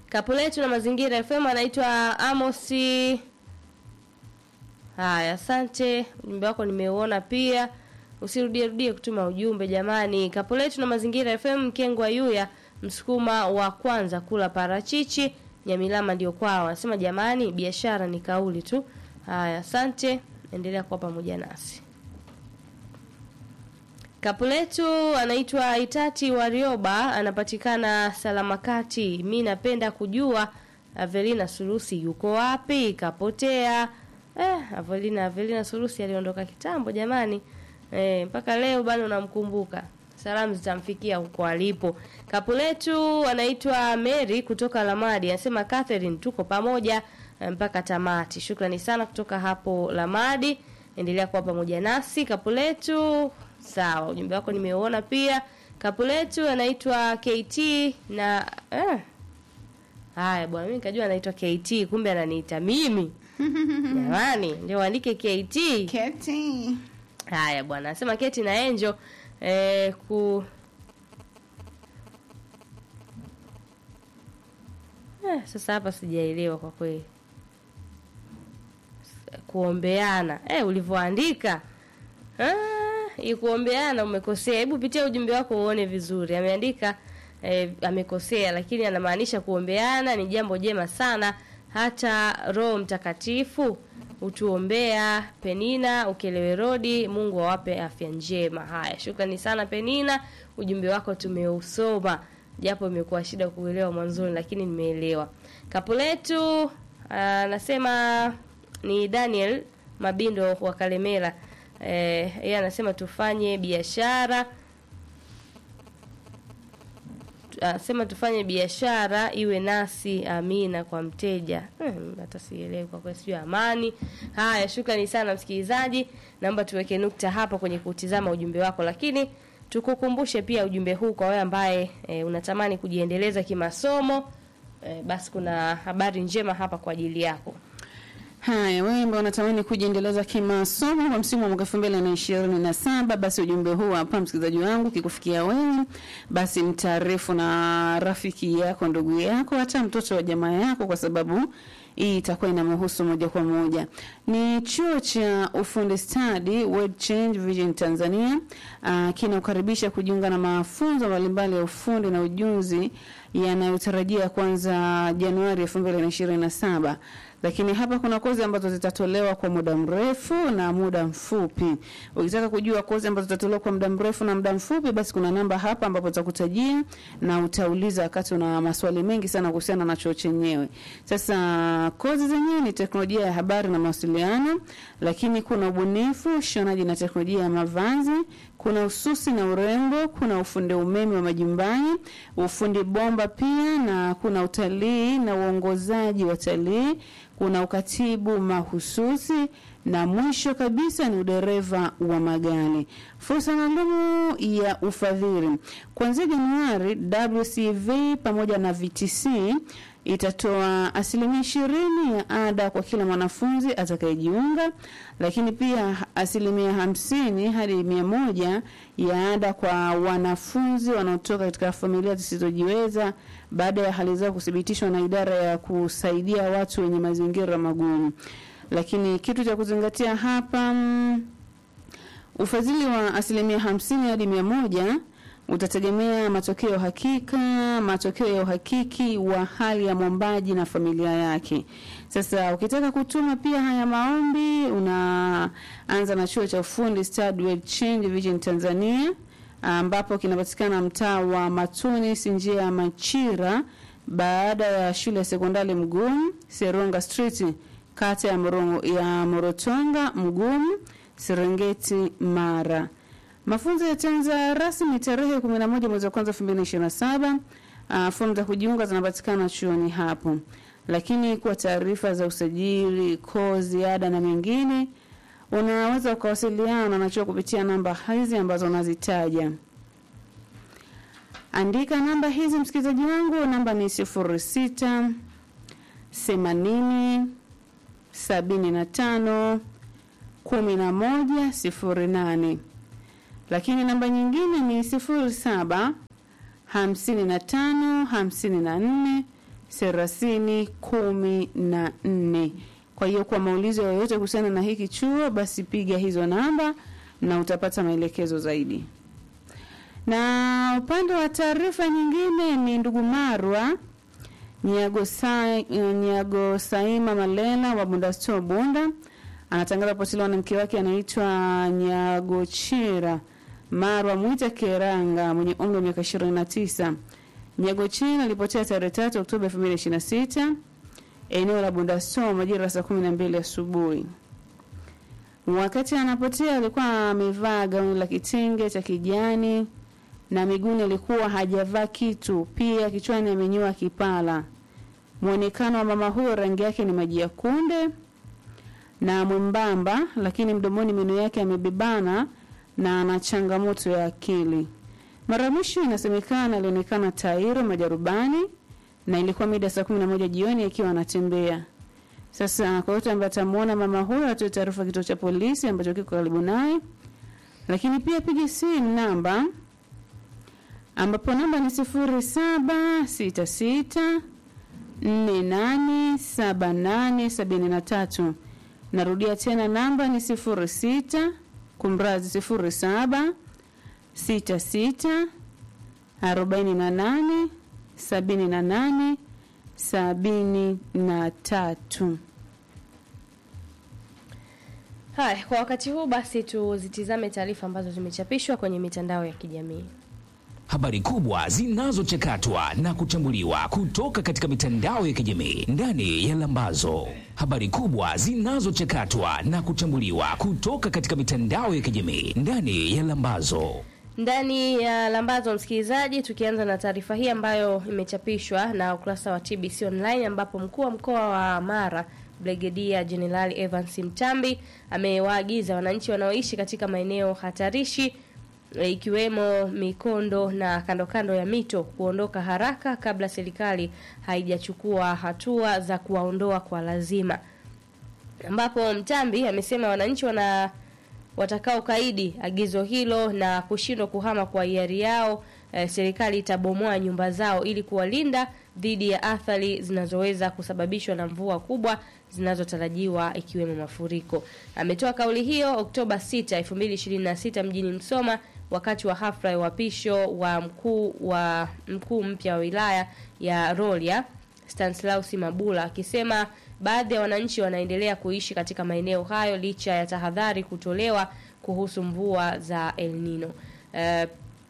Kapu letu na mazingira FM anaitwa Amosi. Haya, asante. Ujumbe wako nimeuona pia. Usirudie rudie kutuma ujumbe jamani. Kapu letu na mazingira FM Mkengwa Yuya, msukuma wa kwanza kula parachichi, Nyamilama ndio kwao. Anasema jamani, biashara ni kauli tu. Haya, asante. Endelea kuwa pamoja nasi. Kapu letu anaitwa Itati Warioba, anapatikana Salamakati. Mi napenda kujua Avelina Surusi yuko wapi? Kapotea. Eh, Avelina Avelina Surusi aliondoka kitambo jamani. Eh, mpaka leo bado namkumbuka. Salamu zitamfikia huko alipo. Kapu letu anaitwa Mary kutoka Lamadi, anasema Catherine, tuko pamoja eh, mpaka tamati. Shukrani sana kutoka hapo Lamadi. Endelea kuwa pamoja nasi. Kapu letu sawa, ujumbe wako nimeuona pia. Kapu letu anaitwa KT na eh. Haya bwana, mimi nikajua anaitwa KT, kumbe ananiita mimi. Jamani, ndio andike KT. Keti. Haya bwana, anasema Keti na Angel eh, ku eh, sasa hapa sijaelewa kwa kweli kuombeana eh, ulivyoandika ah, hii kuombeana umekosea. Hebu pitia ujumbe wako uone vizuri. Ameandika eh, amekosea, lakini anamaanisha kuombeana ni jambo jema sana, hata Roho Mtakatifu utuombea. Penina Ukelewe Rodi, Mungu awape afya njema. Haya, shukrani sana Penina, ujumbe wako tumeusoma, japo imekuwa shida kuelewa mwanzoni, lakini nimeelewa. Kapu letu anasema ni Daniel Mabindo wa Kalemera. Eh, yeye anasema tufanye biashara anasema tufanye biashara iwe nasi, amina kwa mteja. Hmm, hata sielewi kwa kweli, sijui amani. Haya, shukrani sana msikilizaji, naomba tuweke nukta hapa kwenye kutizama ujumbe wako, lakini tukukumbushe pia ujumbe huu kwa wewe ambaye e, unatamani kujiendeleza kimasomo e, basi kuna habari njema hapa kwa ajili yako. Haya, wewe ambao unatamani kujiendeleza kimasomo kwa msimu wa mwaka 2027 basi ujumbe huu hapa msikilizaji wangu kikufikia wewe, basi mtaarifu na rafiki yako, ndugu yako, hata mtoto wa jamaa yako, kwa sababu hii itakuwa inamhusu moja kwa moja. Ni chuo cha ufundi stadi World Change Vision Tanzania uh, kinaukaribisha kujiunga na mafunzo mbalimbali ya ufundi na ujuzi yanayotarajia kuanza Januari 2027 lakini hapa kuna kozi ambazo zitatolewa kwa muda mrefu na muda mfupi. Ukitaka kujua kozi ambazo zitatolewa kwa muda mrefu na muda mfupi, basi kuna namba hapa ambapo utakutajia na utauliza wakati una maswali mengi sana kuhusiana na chuo chenyewe. Sasa kozi zenyewe ni teknolojia ya habari na mawasiliano, lakini kuna ubunifu, ushonaji na teknolojia ya mavazi, kuna ususi na urembo, kuna ufundi umeme wa majumbani, ufundi bomba pia, na kuna utalii na uongozaji wa talii kuna ukatibu mahususi na mwisho kabisa ni udereva wa magari. Fursa maalumu ya ufadhili kuanzia Januari, WCV pamoja na VTC itatoa asilimia ishirini ya ada kwa kila mwanafunzi atakayejiunga, lakini pia asilimia hamsini hadi mia moja ya ada kwa wanafunzi wanaotoka katika familia zisizojiweza baada ya hali zao kuthibitishwa na idara ya kusaidia watu wenye mazingira magumu. Lakini kitu cha kuzingatia hapa mm, ufadhili wa asilimia hamsini hadi mia moja utategemea matokeo hakika, matokeo ya uhakiki wa hali ya mwombaji na familia yake. Sasa ukitaka kutuma pia haya maombi, unaanza na chuo cha ufundi Stadi World Change Vision Tanzania ambapo kinapatikana mtaa wa Matunis, njia ya Machira, baada ya shule ya sekondari Mgumu, Seronga Street, kata ya, Morongo, ya Morotonga Mgumu, Serengeti, Mara. Mafunzo yataanza rasmi tarehe 11 mwezi wa kwanza 2027. Uh, fomu za kujiunga zinapatikana chuoni hapo, lakini kwa taarifa za usajili, kozi, ada na mengine unaweza ukawasiliana na chuo kupitia namba hizi ambazo nazitaja. Andika namba hizi msikilizaji wangu, namba ni sifuri sita themanini sabini na tano kumi na moja sifuri nane lakini namba nyingine ni sifuri saba hamsini na tano hamsini na nne thelathini kumi na nne. Kwa hiyo kwa maulizo yoyote kuhusiana na hiki chuo, basi piga hizo namba na utapata maelekezo zaidi. Na upande wa taarifa nyingine ni ndugu Marwa Nyagosa- Nyagosaima Malela wa Bunda Store Bunda anatangaza kupotelewa na mke wake anaitwa Nyagochira Marwa Mwita Keranga mwenye umri wa miaka 29. Nyagochira alipotea tarehe 3 Oktoba 2026 eneo la Bunda Store majira ya saa 12 asubuhi. Wakati anapotea alikuwa amevaa gauni la kitenge cha kijani na miguuni alikuwa hajavaa kitu, pia kichwani amenyoa kipala. Mwonekano wa mama huyo rangi yake ni maji ya kunde na mwembamba, lakini mdomoni meno yake yamebebana na ana changamoto ya akili. Mara ya mwisho inasemekana alionekana Tairo Majarubani na ilikuwa mida ya saa kumi na moja jioni akiwa anatembea. Sasa kwa yote ambaye atamwona mama huyo atoe taarifa kituo cha polisi ambacho kiko karibu naye, lakini pia piga simu namba ambapo namba ni sifuri saba sita sita nne nane saba nane sabini na tatu. Narudia tena namba ni sifuri sita kumrazi sifuri saba sita sita arobaini na nane sabini na nane sabini na tatu. Haya, kwa wakati huu basi tuzitizame taarifa ambazo zimechapishwa kwenye mitandao ya kijamii. Habari kubwa zinazochakatwa na kuchambuliwa kutoka katika mitandao ya kijamii ndani ya Lambazo. Habari kubwa zinazochakatwa na kuchambuliwa kutoka katika mitandao ya kijamii ndani ya Lambazo. Ndani ya Lambazo, msikilizaji, tukianza na taarifa hii ambayo imechapishwa na ukurasa wa TBC Online, ambapo mkuu wa mkoa wa Mara Brigedia Jenerali Evans Mtambi amewaagiza wananchi wanaoishi katika maeneo hatarishi e, ikiwemo mikondo na kando kando ya mito kuondoka haraka kabla serikali haijachukua hatua za kuwaondoa kwa lazima, ambapo Mtambi amesema wananchi wana watakao kaidi agizo hilo na kushindwa kuhama kwa hiari yao, eh, serikali itabomoa nyumba zao ili kuwalinda dhidi ya athari zinazoweza kusababishwa na mvua kubwa zinazotarajiwa ikiwemo mafuriko. Ametoa kauli hiyo Oktoba 6, 2026 mjini Msoma wakati wa hafla ya uapisho wa mkuu wa mkuu mpya wa wilaya ya Rorya Stanislaus Mabula akisema baadhi ya wananchi wanaendelea kuishi katika maeneo hayo licha ya tahadhari kutolewa kuhusu mvua za El Nino. Eh,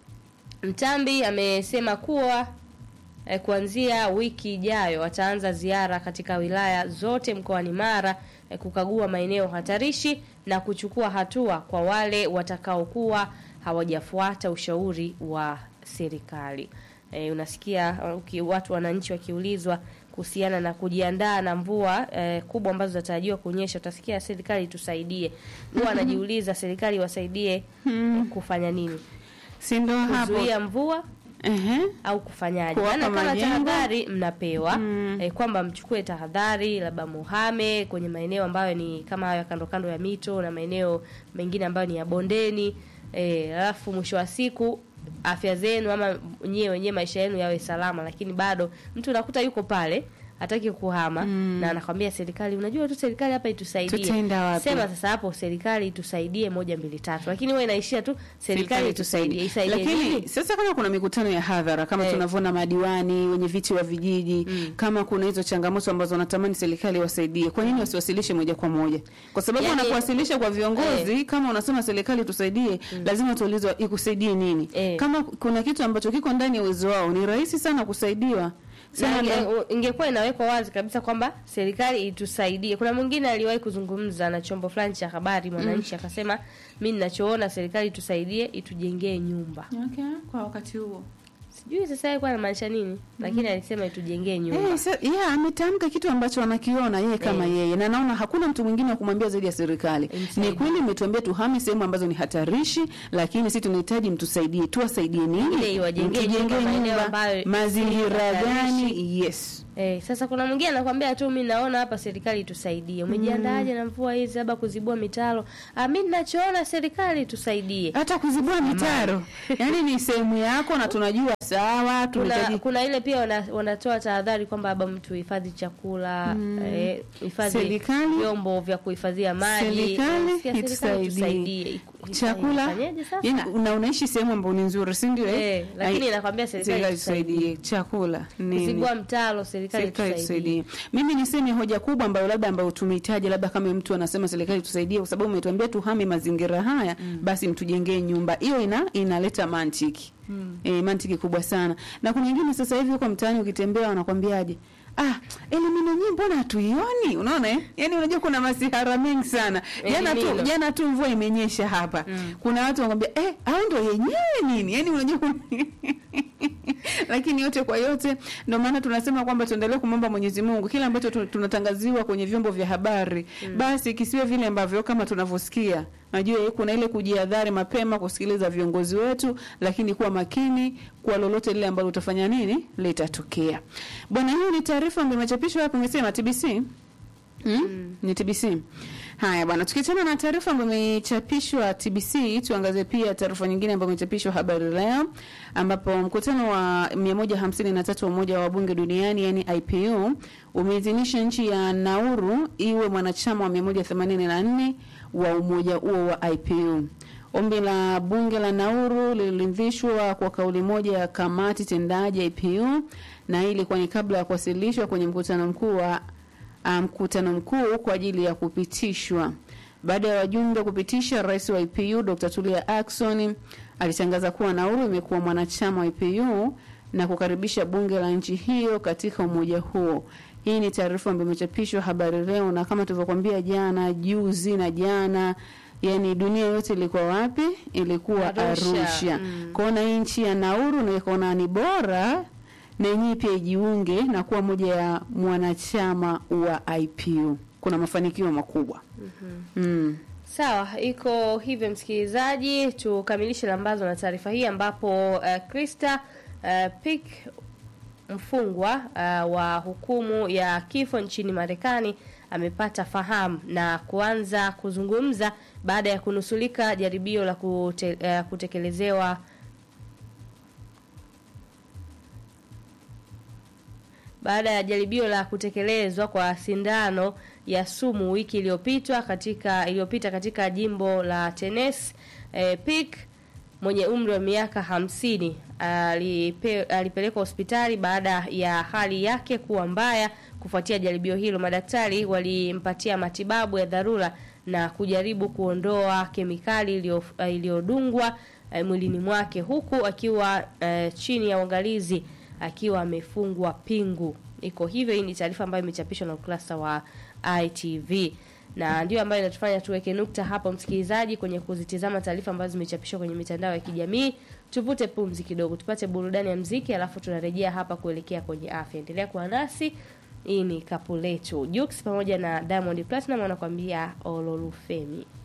Mtambi amesema kuwa eh, kuanzia wiki ijayo ataanza ziara katika wilaya zote mkoani Mara eh, kukagua maeneo hatarishi na kuchukua hatua kwa wale watakaokuwa hawajafuata ushauri wa serikali. E, unasikia uh, uki, watu wananchi wakiulizwa kuhusiana na kujiandaa na mvua e, kubwa ambazo zinatarajiwa kunyesha, utasikia serikali tusaidie. Huwa anajiuliza serikali iwasaidie kufanya nini? Si ndo hapo? Kuzuia mvua Ehe. au kufanyaje? Kuwapa Maana kama majengo. tahadhari mnapewa Mm. eh, kwamba mchukue tahadhari, labda muhame kwenye maeneo ambayo ni kama hayo ya kando kando ya mito na maeneo mengine ambayo ni ya bondeni eh, alafu mwisho wa siku afya zenu ama nyewe wenyewe maisha yenu yawe salama, lakini bado mtu unakuta yuko pale hataki kuhama Mm. na anakwambia serikali, unajua tu serikali hapa itusaidie. Tutaenda wapi? Sema sasa hapo serikali itusaidie moja mbili tatu, lakini wewe inaishia tu serikali itusaidie. Isaidie Lakini nini? sasa kama kuna mikutano ya hadhara kama Eh. tunavyoona madiwani, wenye viti wa vijiji, Mm. kama kuna hizo changamoto ambazo wanatamani serikali wasaidie, kwa nini wasiwasilishe moja kwa moja? Kwa sababu Yaani- wanapowasilisha kwa viongozi, kama unasema serikali tusaidie, lazima tuulizwe ikusaidie nini? Eh. Kama kuna kitu ambacho kiko ndani ya uwezo wao, ni rahisi sana kusaidiwa. Na Sema inge- ndo- ingekuwa inawekwa wazi kabisa kwamba serikali itusaidie. Kuna mwingine aliwahi kuzungumza na chombo fulani cha habari Mwananchi, akasema mi ninachoona serikali itusaidie, itujengee nyumba. Okay, kwa wakati huo Sijui sasa alikuwa anamaanisha nini, lakini alisema itujengee nyumba. Eh, sa- yeah, ametamka kitu ambacho anakiona yeye kama Eh. yeye na naona hakuna mtu mwingine wa kumwambia zaidi ya serikali. Imsaidie. Ni kweli mmetuambia tuhame sehemu ambazo ni hatarishi, lakini sisi tunahitaji mtusaidie. Tuwasaidie nini? Ile iwajengee Mtujengee nyumba maeneo nyumba, ambayo si mazingira hatarishi. gani? Yes. Eh, sasa kuna mwingine anakwambia tu mi naona hapa serikali tusaidie. Umejiandaaje na mvua hizi labda kuzibua mitaro? Ah, mi ninachoona serikali tusaidie. Hata kuzibua mitaro. Yaani ni sehemu yako na tunajua sawa kuna, tunahitaji kuna ile pia wana, wanatoa tahadhari kwamba labda mtu hifadhi chakula eh, hifadhi Serikali- vyombo vya kuhifadhia maji serikali Eh, sikia serikali itusaidie itusaidie. Iku- chakula ifanyeje sasa? yani, na unaishi sehemu ambayo ni nzuri si ndio eh? Eh, lakini Ai- inakwambia serikali tusaidie chakula nini kuzibua mtalo serikali serikali tusaidie tusaidie. Mimi niseme hoja kubwa ambayo labda ambayo tumehitaji, labda kama mtu anasema serikali tusaidie, kwa sababu umetuambia tuhame mazingira haya basi mtujengee nyumba. Hiyo ina inaleta mantiki mm. E, mantiki kubwa sana. Na kuna wengine sasa hivi huko mtaani ukitembea wanakwambiaje Ah, elimino nyinyi mbona hatuioni? Unaona eh? Yaani unajua kuna masihara mengi sana. Jana tu Elimino. jana tu mvua imenyesha hapa. Kuna watu wanakwambia eh, hao ndio yenyewe nini? Yaani unajua kuna- lakini yote kwa yote ndio maana tunasema kwamba tuendelee kumwomba Mwenyezi Mungu kile ambacho tu- tunatangaziwa kwenye vyombo vya habari basi kisiwe vile ambavyo kama tunavyosikia najua eh, kuna ile kujihadhari mapema kusikiliza viongozi wetu lakini kuwa makini kwa lolote lile ambalo utafanya nini litatokea bwana hiyo ni taarifa ambayo imechapishwa hapo imesema TBC Mm? Ni TBC. Haya bwana, tukiachana na taarifa ambayo imechapishwa TBC, tuangazie pia taarifa nyingine ambayo imechapishwa Habari Leo, ambapo mkutano wa 153 wa Umoja wa Wabunge Duniani yani IPU umeidhinisha nchi ya Nauru iwe mwanachama wa 184 wa umoja huo wa IPU. Ombi la bunge la Nauru liliridhishwa kwa kauli moja ya kamati tendaji ya IPU na hii ilikuwa ni kabla ya kuwasilishwa kwenye mkutano mkuu wa ah, mkutano mkuu kwa ajili ya kupitishwa. Baada ya wajumbe kupitisha, rais wa IPU Dr. Tulia Ackson alitangaza kuwa Nauru imekuwa mwanachama wa IPU na kukaribisha bunge la nchi hiyo katika umoja huo. Hii ni taarifa ambayo imechapishwa Habari Leo, na kama tulivyokuambia jana, juzi na jana Yani dunia yote ilikuwa wapi? Ilikuwa Arusha. Arusha. Mm. Kwaona hii nchi ya Nauru na ikaona ni bora na yenyewe pia ijiunge na kuwa moja ya mwanachama wa IPU. Kuna mafanikio makubwa. Mm. Sawa, iko hivyo msikilizaji, tukamilishe lambazo na taarifa hii ambapo uh, Krista uh, Pick mfungwa uh, wa hukumu ya kifo nchini Marekani amepata fahamu na kuanza kuzungumza baada ya kunusulika jaribio la kute, uh, kutekelezewa baada ya jaribio la kutekelezwa kwa sindano ya sumu wiki iliyopita katika iliyopita katika jimbo la Tennessee. E, Pick mwenye umri wa miaka hamsini alipe, alipelekwa hospitali baada ya hali yake kuwa mbaya kufuatia jaribio hilo. Madaktari walimpatia matibabu ya dharura na kujaribu kuondoa kemikali iliyo- eh, iliyodungwa eh, mwilini mwake huku akiwa eh, chini ya uangalizi akiwa amefungwa pingu. Iko hivyo. Hii ni taarifa ambayo imechapishwa na ukurasa wa ITV na ndio ambayo inatufanya tuweke nukta hapo, msikilizaji, kwenye kuzitizama taarifa ambazo zimechapishwa kwenye mitandao ya kijamii. Tuvute pumzi kidogo, tupate burudani ya mziki, alafu tunarejea hapa kuelekea kwenye afya. Endelea kuwa nasi. Hii ni kapu letu Jux pamoja na Diamond Platinum wanakuambia Ololufemi.